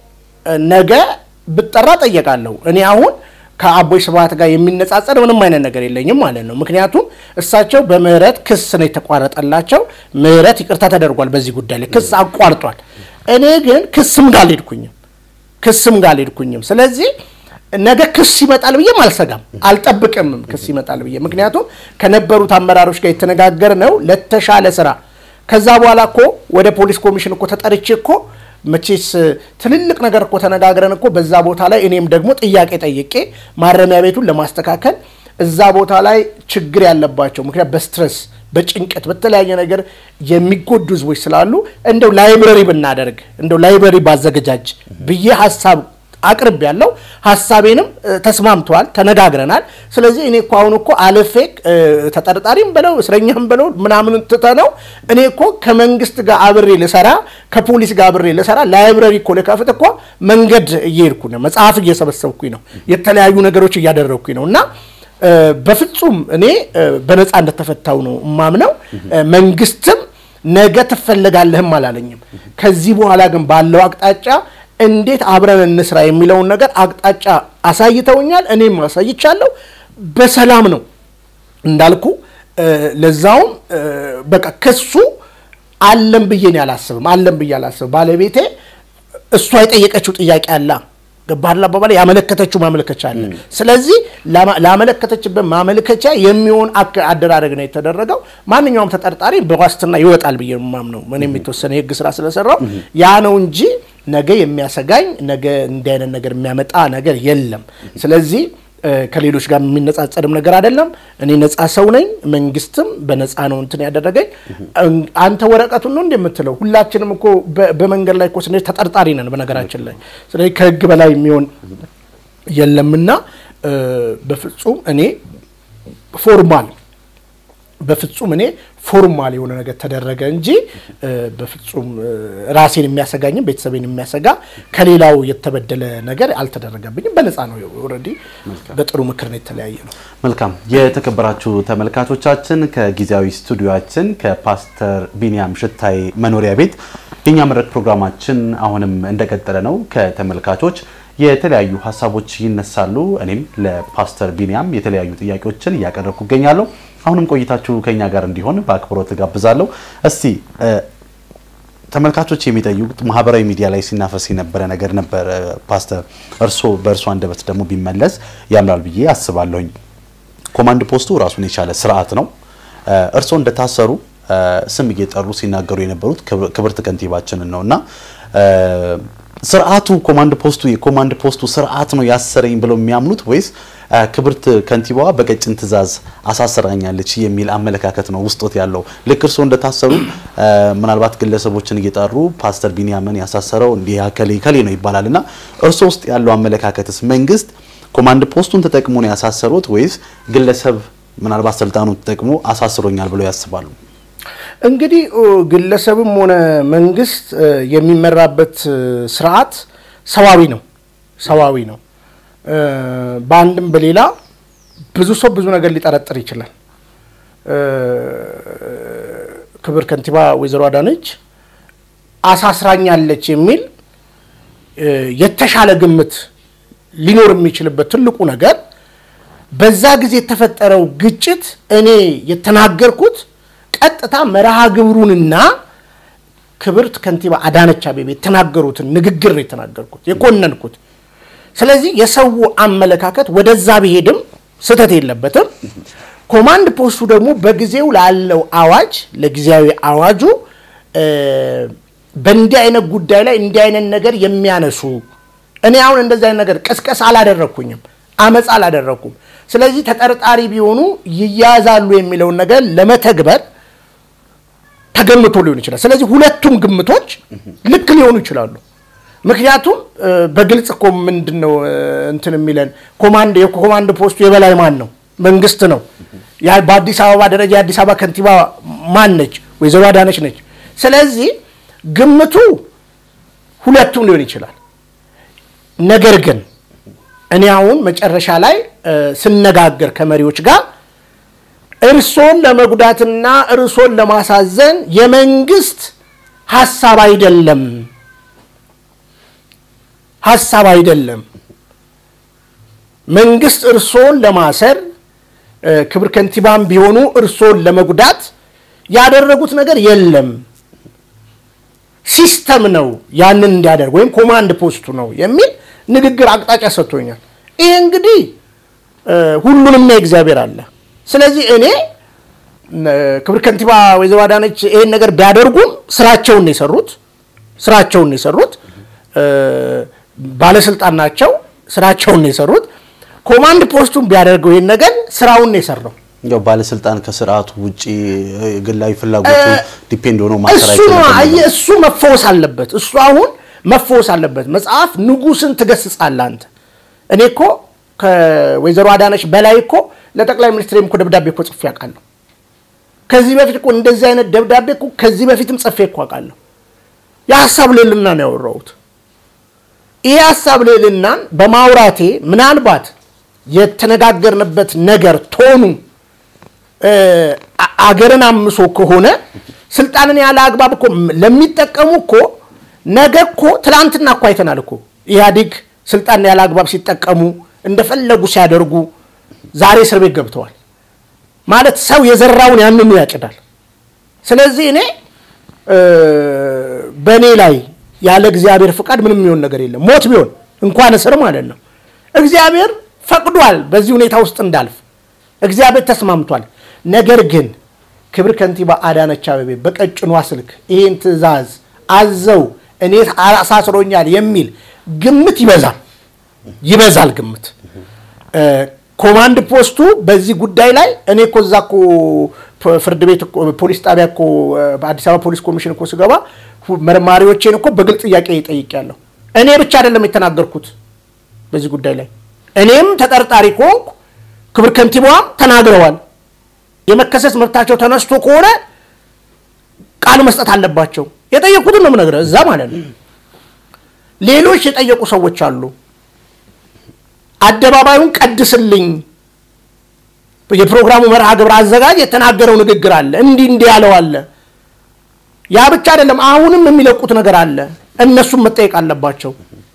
ነገ ብጠራ ጠየቃለሁ። እኔ አሁን ከአቦይ ስብሀት ጋር የሚነጻጸር ምንም አይነት ነገር የለኝም ማለት ነው። ምክንያቱም እሳቸው በምህረት ክስ ነው የተቋረጠላቸው። ምህረት ይቅርታ ተደርጓል። በዚህ ጉዳይ ላይ ክስ አቋርጧል። እኔ ግን ክስም ጋር አልሄድኩኝም ክስም ጋር አልሄድኩኝም። ስለዚህ ነገ ክስ ይመጣል ብዬም አልሰጋም፣ አልጠብቅምም ክስ ይመጣል ብዬ ምክንያቱም ከነበሩት አመራሮች ጋር የተነጋገር ነው ለተሻለ ስራ። ከዛ በኋላ እኮ ወደ ፖሊስ ኮሚሽን እኮ ተጠርቼ እኮ መቼስ ትልልቅ ነገር እኮ ተነጋግረን እኮ በዛ ቦታ ላይ እኔም ደግሞ ጥያቄ ጠይቄ ማረሚያ ቤቱን ለማስተካከል እዛ ቦታ ላይ ችግር ያለባቸው ምክንያት በስትረስ በጭንቀት በተለያየ ነገር የሚጎዱ ህዝቦች ስላሉ እንደው ላይብረሪ ብናደርግ እንደው ላይብረሪ ባዘገጃጅ ብዬ ሀሳብ አቅርብ ያለው ሀሳቤንም እ፣ ተስማምተዋል፣ ተነጋግረናል። ስለዚህ እኔ እኮ አሁን እኮ አልፌ እ፣ ተጠርጣሪም በለው እስረኛም በለው ምናምን ትተነው እኔ እኮ ከመንግስት ጋር አብሬ ልሰራ ከፖሊስ ጋር አብሬ ልሰራ ላይብረሪ እኮ ልከፍት እኮ መንገድ እየሄድኩ ነው፣ መጽሐፍ እየሰበሰብኩኝ ነው፣ የተለያዩ ነገሮች እያደረግኩኝ ነው እና እ፣ በፍጹም እኔ እ፣ በነፃ እንደተፈታው ነው እማምነው። እ፣ መንግስትም ነገ ትፈለጋለህም አላለኝም። ከዚህ በኋላ ግን ባለው አቅጣጫ እንዴት አብረን እንስራ የሚለውን ነገር አቅጣጫ አሳይተውኛል። እኔም አሳይቻለሁ። በሰላም ነው እንዳልኩ እ፣ ለዛውም እ፣ በቃ ክሱ አለም ብዬ ነው አላስብም። አለም ብዬ አላስብም። ባለቤቴ እሷ የጠየቀችው ጥያቄ አላ ገባህላ አባባል ያመለከተችው ማመልከቻ አለ። ስለዚህ ላማ- ላመለከተችበት ማመልከቻ የሚሆን አክ- አደራረግ ነው የተደረገው። ማንኛውም ተጠርጣሪ በዋስትና ይወጣል ብዬ ነው የማምነው። እኔም የተወሰነ የህግ ስራ ስለሰራው ያ ነው እንጂ ነገ የሚያሰጋኝ ነገ እንዲህ አይነት ነገር የሚያመጣ ነገር የለም። ስለዚህ ከሌሎች ጋር የሚነጻጸርም ነገር አይደለም። እኔ ነፃ ሰው ነኝ። መንግስትም በነፃ ነው እንትን ያደረገኝ። አንተ ወረቀቱን ነው እንደምትለው ሁላችንም እኮ በመንገድ ላይ እኮ ስንሄድ ተጠርጣሪ ነን በነገራችን ላይ። ስለዚህ ከህግ በላይ የሚሆን የለምና በፍጹም እኔ ፎርማል በፍጹም እኔ ፎርማል የሆነ ነገር ተደረገ እንጂ በፍጹም ራሴን የሚያሰጋኝም ቤተሰቤን የሚያሰጋ ከሌላው የተበደለ ነገር አልተደረገብኝም። በነፃ ነው ኦልሬዲ በጥሩ ምክር ነው የተለያየ ነው። መልካም የተከበራችሁ ተመልካቾቻችን ከጊዜያዊ ስቱዲዮችን ከፓስተር ቢንያም ሽታይ መኖሪያ ቤት የኛ መድረክ ፕሮግራማችን አሁንም እንደቀጠለ ነው። ከተመልካቾች የተለያዩ ሀሳቦች ይነሳሉ። እኔም ለፓስተር ቢንያም የተለያዩ ጥያቄዎችን እያቀረብኩ እገኛለሁ። አሁንም ቆይታችሁ ከኛ ጋር እንዲሆን በአክብሮት ጋብዛለሁ። እስቲ ተመልካቾች የሚጠይቁት ማህበራዊ ሚዲያ ላይ ሲናፈስ የነበረ ነገር ነበር። ፓስተር እርሶ በእርሶ አንደበት ደግሞ ቢመለስ ያምራል ብዬ አስባለሁኝ። ኮማንድ ፖስቱ ራሱን የቻለ ስርዓት ነው። እርሶ እንደታሰሩ ስም እየጠሩ ሲናገሩ የነበሩት ክብርት ከንቲባችንን ነው እና ስርዓቱ ኮማንድ ፖስቱ የኮማንድ ፖስቱ ስርዓት ነው ያሰረኝ ብለው የሚያምኑት ወይስ ክብርት ከንቲባዋ በቀጭን ትዕዛዝ አሳስራኛለች የሚል አመለካከት ነው ውስጦት ያለው? ልክ እርስዎ እንደታሰሩ ምናልባት ግለሰቦችን እየጠሩ ፓስተር ቢንያምን ያሳሰረው እንዲህ ከሌ ከሌ ነው ይባላል እና እርስዎ ውስጥ ያለው አመለካከትስ መንግስት ኮማንድ ፖስቱን ተጠቅሞ ነው ያሳሰሩት ወይስ ግለሰብ ምናልባት ስልጣኑን ተጠቅሞ አሳስሮኛል ብለው ያስባሉ? እንግዲህ ግለሰብም ሆነ መንግስት የሚመራበት ስርዓት ሰዋዊ ነው ሰዋዊ ነው። በአንድም በሌላ ብዙ ሰው ብዙ ነገር ሊጠረጥር ይችላል። ክብር ከንቲባ ወይዘሮ አዳነች አሳስራኛለች የሚል የተሻለ ግምት ሊኖር የሚችልበት ትልቁ ነገር በዛ ጊዜ የተፈጠረው ግጭት እኔ የተናገርኩት ቀጥታ መርሃ ግብሩንና ክብርት ከንቲባ አዳነች አቤቤ የተናገሩትን ንግግር ነው የተናገርኩት የኮነንኩት። ስለዚህ የሰው አመለካከት ወደዛ ቢሄድም ስህተት የለበትም። ኮማንድ ፖስቱ ደግሞ በጊዜው ላለው አዋጅ ለጊዜያዊ አዋጁ በእንዲህ አይነት ጉዳይ ላይ እንዲህ አይነት ነገር የሚያነሱ እኔ አሁን እንደዚህ አይነት ነገር ቅስቀሳ አላደረግኩኝም፣ አመፃ አላደረግኩም። ስለዚህ ተጠርጣሪ ቢሆኑ ይያዛሉ የሚለውን ነገር ለመተግበር ተገምቶ ሊሆን ይችላል። ስለዚህ ሁለቱም ግምቶች ልክ ሊሆኑ ይችላሉ። ምክንያቱም በግልጽ እኮ ምንድን ነው እንትን የሚለን ኮማንድ የኮማንድ ፖስቱ የበላይ ማን ነው? መንግስት ነው። በአዲስ አበባ ደረጃ የአዲስ አበባ ከንቲባ ማን ነች? ወይዘሮ አዳነች ነች። ስለዚህ ግምቱ ሁለቱም ሊሆን ይችላል። ነገር ግን እኔ አሁን መጨረሻ ላይ ስነጋገር ከመሪዎች ጋር እርሶን ለመጉዳትና እርሶን ለማሳዘን የመንግስት ሀሳብ አይደለም ሀሳብ አይደለም። መንግስት እርሶን ለማሰር ክብር ከንቲባም ቢሆኑ እርሶን ለመጉዳት ያደረጉት ነገር የለም። ሲስተም ነው ያንን እንዲያደርግ ወይም ኮማንድ ፖስቱ ነው የሚል ንግግር አቅጣጫ ሰጥቶኛል። ይሄ እንግዲህ ሁሉንም እግዚአብሔር አለ። ስለዚህ እኔ ክብር ከንቲባ ወይዘሮ አዳነች ይሄን ነገር ቢያደርጉም ስራቸውን ነው የሰሩት ስራቸውን ነው የሰሩት ባለስልጣን ናቸው። ስራቸውን ነው የሰሩት። ኮማንድ ፖስቱን ቢያደርገው ይህን ነገር ስራውን ነው የሰራው። ያው ባለስልጣን ከስርዓቱ ውጪ ግላዊ ፍላጎቱ ዲፔንድ ሆኖ ማሰራ እሱ ነው አየህ፣ እሱ መፈወስ አለበት። እሱ አሁን መፈወስ አለበት። መጽሐፍ ንጉስን ትገስጻለህ አንተ። እኔ እኮ ከወይዘሮ አዳነች በላይ እኮ ለጠቅላይ ሚኒስትሬም እኮ ደብዳቤ እኮ ጽፌ አውቃለሁ። ከዚህ በፊት እኮ እንደዚህ አይነት ደብዳቤ እኮ ከዚህ በፊትም ጽፌ እኮ አውቃለሁ። የሀሳብ ልዕልና ነው ያወራሁት። ይህ ሀሳብ ልዕልናን በማውራቴ ምናልባት የተነጋገርንበት ነገር ቶኑ አገርን አምሶ ከሆነ ስልጣንን ያለ አግባብ እኮ ለሚጠቀሙ እኮ ነገ እኮ ትላንትና እኮ አይተናል እኮ ኢህአዴግ ስልጣን ያለ አግባብ ሲጠቀሙ እንደፈለጉ ሲያደርጉ ዛሬ እስር ቤት ገብተዋል። ማለት ሰው የዘራውን ያንኑ ያጭዳል። ስለዚህ እኔ በእኔ ላይ ያለ እግዚአብሔር ፍቃድ ምንም የሚሆን ነገር የለም። ሞት ቢሆን እንኳን እስር ማለት ነው። እግዚአብሔር ፈቅዷል በዚህ ሁኔታ ውስጥ እንዳልፍ፣ እግዚአብሔር ተስማምቷል። ነገር ግን ክብር ከንቲባ አዳነች አቤቤ በቀጭኗ ስልክ ይህን ትዕዛዝ አዘው እኔ አሳስሮኛል የሚል ግምት ይበዛል ይበዛል ግምት ኮማንድ ፖስቱ በዚህ ጉዳይ ላይ እኔ እኮ እዛ እኮ ፍርድ ቤት እኮ ፖሊስ ጣቢያ እኮ በአዲስ አበባ ፖሊስ ኮሚሽን እኮ ስገባ መርማሪዎቼን እኮ በግልጽ ጥያቄ ጠይቄያለሁ። እኔ ብቻ አይደለም የተናገርኩት በዚህ ጉዳይ ላይ እኔም ተጠርጣሪ ከሆንኩ ክብር ከንቲባዋም ተናግረዋል። የመከሰስ መብታቸው ተነስቶ ከሆነ ቃል መስጠት አለባቸው። የጠየቁትን ነው የምነግርህ፣ እዛ ማለት ነው። ሌሎች የጠየቁ ሰዎች አሉ። አደባባዩን ቀድስልኝ፣ የፕሮግራሙ መርሃ ግብር አዘጋጅ የተናገረው ንግግር አለ፣ እንዲህ እንዲህ ያለው አለ። ያ ብቻ አይደለም፣ አሁንም የሚለቁት ነገር አለ። እነሱም መጠየቅ አለባቸው።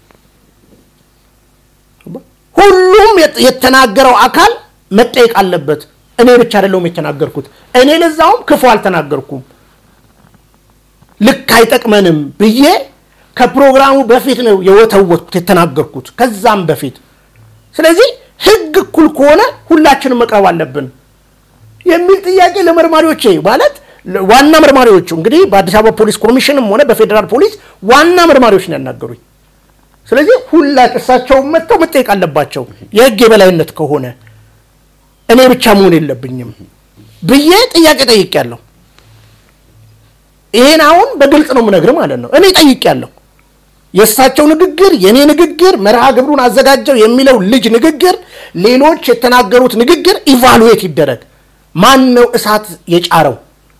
ሁሉም የተናገረው አካል መጠየቅ አለበት። እኔ ብቻ አይደለሁም የተናገርኩት። እኔ ለዛውም ክፉ አልተናገርኩም። ልክ አይጠቅመንም ብዬ ከፕሮግራሙ በፊት ነው የወተወትኩት የተናገርኩት፣ ከዛም በፊት። ስለዚህ ሕግ እኩል ከሆነ ሁላችንም መቅረብ አለብን የሚል ጥያቄ ለመርማሪዎቼ ማለት ዋና መርማሪዎቹ እንግዲህ በአዲስ አበባ ፖሊስ ኮሚሽንም ሆነ በፌዴራል ፖሊስ ዋና መርማሪዎች ነው ያናገሩኝ። ስለዚህ ሁላ እሳቸውን መጥተው መጠየቅ አለባቸው። የህግ የበላይነት ከሆነ እኔ ብቻ መሆን የለብኝም ብዬ ጥያቄ ጠይቄያለሁ። ይሄን አሁን በግልጽ ነው የምነግርህ ማለት ነው። እኔ ጠይቄያለሁ። የእሳቸው ንግግር፣ የእኔ ንግግር፣ መርሃ ግብሩን አዘጋጀው የሚለው ልጅ ንግግር፣ ሌሎች የተናገሩት ንግግር ኢቫሉዌት ይደረግ። ማን ነው እሳት የጫረው?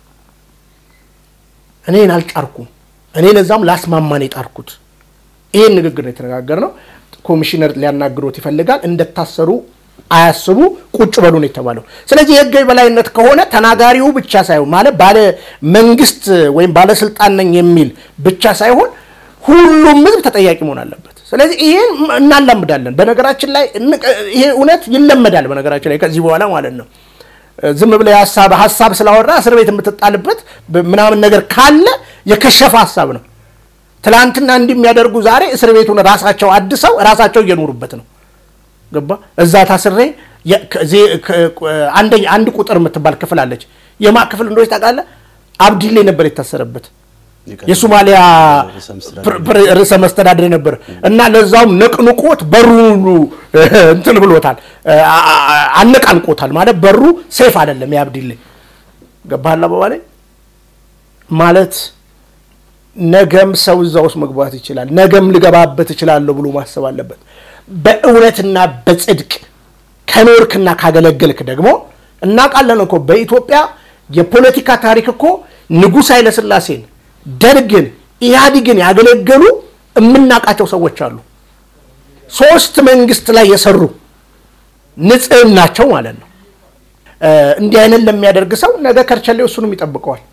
እኔን አልጫርኩም። እኔ ለዛም ላስማማን የጣርኩት ይህን ንግግር ነው የተነጋገርነው። ኮሚሽነር ሊያናግሮት ይፈልጋል። እንደታሰሩ አያስቡ፣ ቁጭ በሉ ነው የተባለው። ስለዚህ የህግ የበላይነት ከሆነ ተናጋሪው ብቻ ሳይሆን ማለት ባለ መንግስት ወይም ባለስልጣን ነኝ የሚል ብቻ ሳይሆን ሁሉም ህዝብ ተጠያቂ መሆን አለበት። ስለዚህ ይሄን እናላምዳለን። በነገራችን ላይ ይሄ እውነት ይለመዳል። በነገራችን ላይ ከዚህ በኋላ ማለት ነው ዝም ብለህ ሀሳብ ሀሳብ ስላወራ እስር ቤት የምትጣልበት ምናምን ነገር ካለ የከሸፈ ሀሳብ ነው። ትላንትና እንዲህ የሚያደርጉ ዛሬ እስር ቤቱን ራሳቸው አድሰው ራሳቸው እየኖሩበት ነው። ገባ እዛ ታስሬ አንድ ቁጥር የምትባል ክፍል አለች። የማ ክፍል እንደሆች ታውቃለህ? አብዲሌ ነበር የታሰረበት የሶማሊያ ርዕሰ መስተዳድር ነበር እና ለዛውም ነቅንቆት በሩ ሁሉ እንትን ብሎታል፣ አነቃንቆታል። ማለት በሩ ሴፍ አይደለም የአብዲሌ ገባህ አባባላይ ማለት ነገም ሰው እዛ ውስጥ መግባት ይችላል፣ ነገም ልገባበት እችላለሁ ብሎ ማሰብ አለበት። በእውነትና በጽድቅ ከኖርክና ካገለገልክ ደግሞ እናውቃለን እኮ በኢትዮጵያ የፖለቲካ ታሪክ እኮ ንጉሥ ኃይለሥላሴን፣ ደርግን፣ ኢህአዲግን ያገለገሉ የምናውቃቸው ሰዎች አሉ። ሶስት መንግስት ላይ የሰሩ ንጽህናቸው ማለት ነው። እንዲህ አይነት ለሚያደርግ ሰው ነገ ከርቸሌው እሱንም ይጠብቀዋል።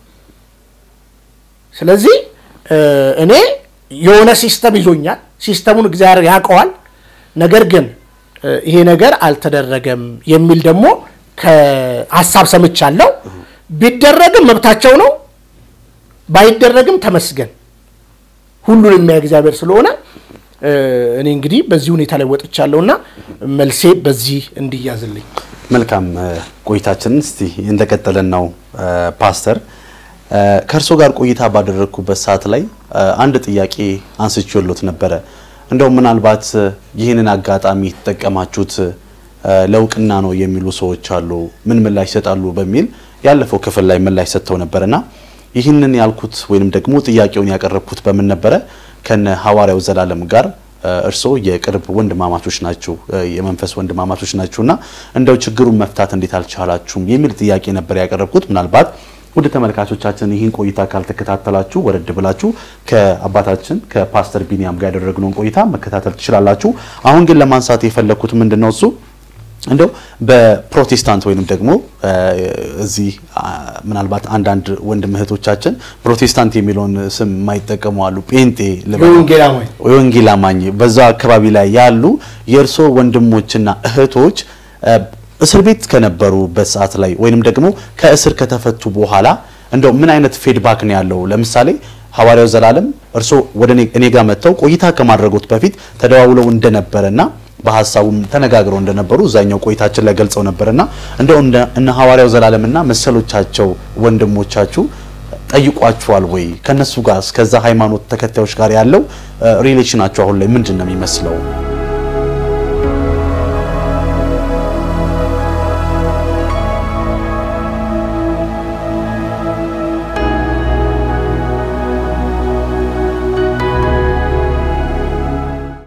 ስለዚህ እኔ የሆነ ሲስተም ይዞኛል። ሲስተሙን እግዚአብሔር ያውቀዋል። ነገር ግን ይሄ ነገር አልተደረገም የሚል ደግሞ ከሀሳብ ሰምቻለሁ። ቢደረግም መብታቸው ነው፣ ባይደረግም ተመስገን። ሁሉን የሚያይ እግዚአብሔር ስለሆነ እኔ እንግዲህ በዚህ ሁኔታ ላይ ወጥቻለሁና መልሴ በዚህ እንዲያዝልኝ። መልካም ቆይታችንን እስቲ እንደቀጠለን ነው ፓስተር ከእርሶ ጋር ቆይታ ባደረግኩበት ሰዓት ላይ አንድ ጥያቄ አንስቼሎት ነበረ። እንደው ምናልባት ይህንን አጋጣሚ የተጠቀማችሁት ለእውቅና ነው የሚሉ ሰዎች አሉ፣ ምን ምላሽ ይሰጣሉ በሚል ያለፈው ክፍል ላይ ምላሽ ሰጥተው ነበርና ይህንን ያልኩት ወይንም ደግሞ ጥያቄውን ያቀረብኩት በምን ነበረ? ከነ ሐዋርያው ዘላለም ጋር እርስዎ የቅርብ ወንድማማቾች ናቸው፣ የመንፈስ ወንድማማቾች ናችሁና እንደው ችግሩን መፍታት እንዴት አልቻላችሁም የሚል ጥያቄ ነበር ያቀረብኩት ምናልባት ወደ ተመልካቾቻችን ይህን ቆይታ ካልተከታተላችሁ ወረድ ብላችሁ ከአባታችን ከፓስተር ቢኒያም ጋር ያደረግነውን ቆይታ መከታተል ትችላላችሁ። አሁን ግን ለማንሳት የፈለግኩት ምንድን ነው እሱ እንደው በፕሮቴስታንት ወይንም ደግሞ እዚህ ምናልባት አንዳንድ ወንድም እህቶቻችን ፕሮቴስታንት የሚለውን ስም የማይጠቀሙ አሉ። ጴንጤ የወንጌል አማኝ በዛ አካባቢ ላይ ያሉ የእርሶ ወንድሞችና እህቶች እስር ቤት ከነበሩበት ሰዓት ላይ ወይንም ደግሞ ከእስር ከተፈቱ በኋላ እንደው ምን አይነት ፌድባክ ነው ያለው? ለምሳሌ ሐዋርያው ዘላለም እርሶ ወደ እኔ ጋር መጥተው ቆይታ ከማድረጉት በፊት ተደዋውለው እንደነበረና በሀሳቡም ተነጋግረው እንደነበሩ እዛኛው ቆይታችን ላይ ገልጸው ነበርና እንደው እነ ሐዋርያው ዘላለምና መሰሎቻቸው ወንድሞቻችሁ ጠይቋችኋል ወይ? ከነሱ ጋር እስከዛ ሃይማኖት ተከታዮች ጋር ያለው ሪሌሽናቸው አሁን ላይ ምንድን ነው የሚመስለው?